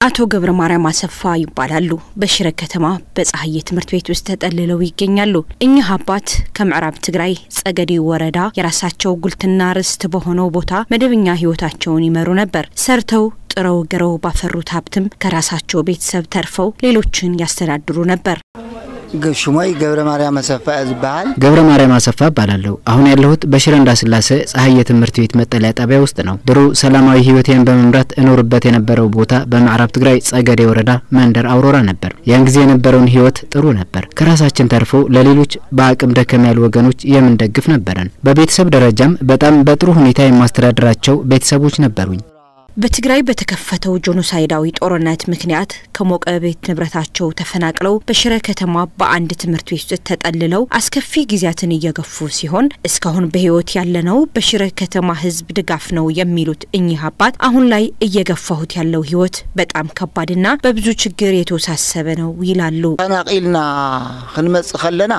አቶ ገብረ ማርያም አሰፋ ይባላሉ። በሽረ ከተማ በፀሐዬ ትምህርት ቤት ውስጥ ተጠልለው ይገኛሉ። እኚህ አባት ከምዕራብ ትግራይ ጸገዴ ወረዳ የራሳቸው ጉልትና ርስት በሆነው ቦታ መደበኛ ሕይወታቸውን ይመሩ ነበር። ሰርተው ጥረው ግረው ባፈሩት ሀብትም ከራሳቸው ቤተሰብ ተርፈው ሌሎችን ያስተዳድሩ ነበር። ሽሞይ ገብረ ማርያም አሰፋ ዝበሃል ገብረ ማርያም አሰፋ እባላለሁ። አሁን ያለሁት በሽረ እንዳስላሴ ፀሐዬ ትምህርት ቤት መጠለያ ጣቢያ ውስጥ ነው። ድሮ ሰላማዊ ሕይወቴን በመምራት እኖርበት የነበረው ቦታ በምዕራብ ትግራይ ጸገዴ ወረዳ መንደር አውሮራ ነበር። ያን ጊዜ የነበረውን ሕይወት ጥሩ ነበር። ከራሳችን ተርፎ ለሌሎች በአቅም ደከም ያሉ ወገኖች የምንደግፍ ነበረን። በቤተሰብ ደረጃም በጣም በጥሩ ሁኔታ የማስተዳድራቸው ቤተሰቦች ነበሩኝ። በትግራይ በተከፈተው ጄኖሳይዳዊ ጦርነት ምክንያት ከሞቀ ቤት ንብረታቸው ተፈናቅለው በሽረ ከተማ በአንድ ትምህርት ቤት ውስጥ ተጠልለው አስከፊ ጊዜያትን እየገፉ ሲሆን እስካሁን በሕይወት ያለነው በሽረ ከተማ ሕዝብ ድጋፍ ነው የሚሉት እኚህ አባት አሁን ላይ እየገፋሁት ያለው ሕይወት በጣም ከባድና በብዙ ችግር የተወሳሰበ ነው ይላሉ። ተናቂልና ክንመጽእ ከለና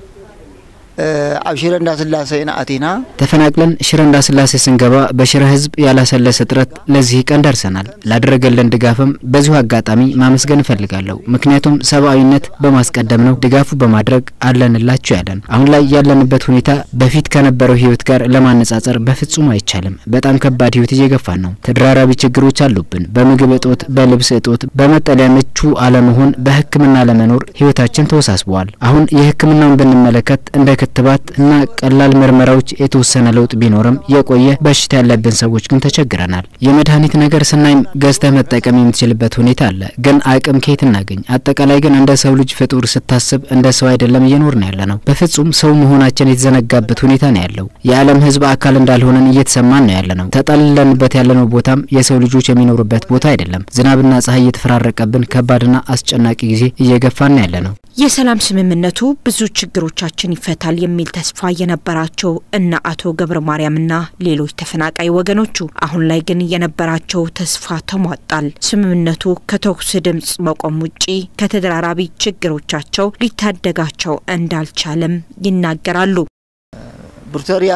ኣብ ሽረ እንዳስላሴ ኢና ኣቲና ተፈናቅለን ሽረ እንዳስላሴ ስንገባ በሽረ ህዝብ ያላሰለሰ ጥረት ለዚህ ቀን ደርሰናል። ላደረገልን ድጋፍም በዚሁ አጋጣሚ ማመስገን እፈልጋለሁ። ምክንያቱም ሰብአዊነት በማስቀደም ነው ድጋፉ በማድረግ አለንላችሁ ያለን። አሁን ላይ ያለንበት ሁኔታ በፊት ከነበረው ህይወት ጋር ለማነጻጸር በፍጹም አይቻልም። በጣም ከባድ ህይወት እየገፋን ነው። ተደራራቢ ችግሮች አሉብን። በምግብ እጦት፣ በልብስ እጦት፣ በመጠለያ ምቹ አለመሆን፣ በህክምና ለመኖር ህይወታችን ተወሳስበዋል። አሁን የህክምናውን ብንመለከት እንደ ክትባት እና ቀላል ምርመራዎች የተወሰነ ለውጥ ቢኖርም የቆየ በሽታ ያለብን ሰዎች ግን ተቸግረናል። የመድኃኒት ነገር ስናይም ገዝተህ መጠቀም የምትችልበት ሁኔታ አለ፣ ግን አቅም ከየት እናገኝ? አጠቃላይ ግን እንደ ሰው ልጅ ፍጡር ስታስብ እንደ ሰው አይደለም እየኖር ነው ያለ ነው። በፍጹም ሰው መሆናችን የተዘነጋበት ሁኔታ ነው ያለው። የዓለም ህዝብ አካል እንዳልሆነን እየተሰማን ነው ያለ ነው። ተጠልለንበት ያለነው ቦታም የሰው ልጆች የሚኖሩበት ቦታ አይደለም። ዝናብና ፀሐይ እየተፈራረቀብን ከባድና አስጨናቂ ጊዜ እየገፋን ነው ያለ ነው። የሰላም ስምምነቱ ብዙ ችግሮቻችን ይፈታል የሚል ተስፋ የነበራቸው እነ አቶ ገብረ ማርያምና ሌሎች ተፈናቃይ ወገኖቹ አሁን ላይ ግን የነበራቸው ተስፋ ተሟጣል። ስምምነቱ ከተኩስ ድምፅ መቆም ውጪ ከተደራራቢ ችግሮቻቸው ሊታደጋቸው እንዳልቻለም ይናገራሉ። ፕሪቶሪያ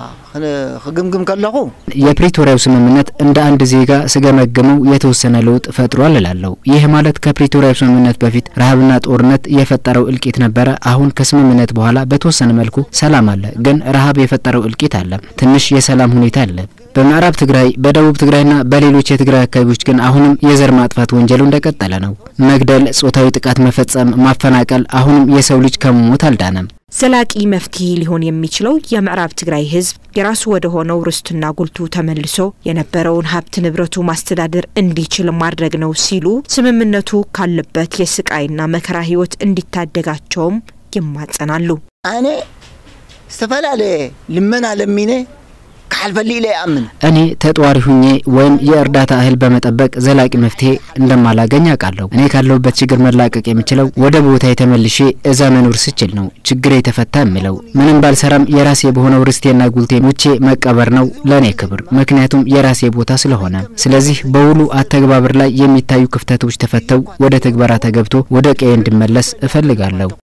ክግምግም ከለኹ የፕሪቶሪያው ስምምነት እንደ አንድ ዜጋ ስገመግመው የተወሰነ ለውጥ ፈጥሯል እላለሁ። ይህ ማለት ከፕሪቶሪያው ስምምነት በፊት ረሃብና ጦርነት የፈጠረው እልቂት ነበረ። አሁን ከስምምነት በኋላ በተወሰነ መልኩ ሰላም አለ፣ ግን ረሃብ የፈጠረው እልቂት አለ። ትንሽ የሰላም ሁኔታ አለ። በምዕራብ ትግራይ፣ በደቡብ ትግራይና በሌሎች የትግራይ አካባቢዎች ግን አሁንም የዘር ማጥፋት ወንጀሉ እንደቀጠለ ነው። መግደል፣ ጾታዊ ጥቃት መፈጸም፣ ማፈናቀል፣ አሁንም የሰው ልጅ ከመሞት አልዳነም። ዘላቂ መፍትሄ ሊሆን የሚችለው የምዕራብ ትግራይ ሕዝብ የራሱ ወደ ሆነው ርስትና ጉልቱ ተመልሶ የነበረውን ሀብት ንብረቱ ማስተዳደር እንዲችል ማድረግ ነው ሲሉ ስምምነቱ ካለበት የስቃይና መከራ ሕይወት እንዲታደጋቸውም ይማጸናሉ። ኣነ ዝተፈላለየ ልመና ለሚነ ካልፈሊ ኢለ ይኣምን እኔ ተጧሪ ሁኜ ወይም የእርዳታ እህል በመጠበቅ ዘላቂ መፍትሄ እንደማላገኝ አውቃለሁ። እኔ ካለሁበት ችግር መላቀቅ የምችለው ወደ ቦታ የተመልሼ እዛ መኖር ስችል ነው ችግር የተፈታ የምለው። ምንም ባልሰራም የራሴ በሆነው ርስቴና ጉልቴ ሞቼ መቀበር ነው ለእኔ ክብር፣ ምክንያቱም የራሴ ቦታ ስለሆነ። ስለዚህ በውሉ አተግባበር ላይ የሚታዩ ክፍተቶች ተፈተው ወደ ትግበራ ተገብቶ ወደ ቀዬ እንድመለስ እፈልጋለሁ።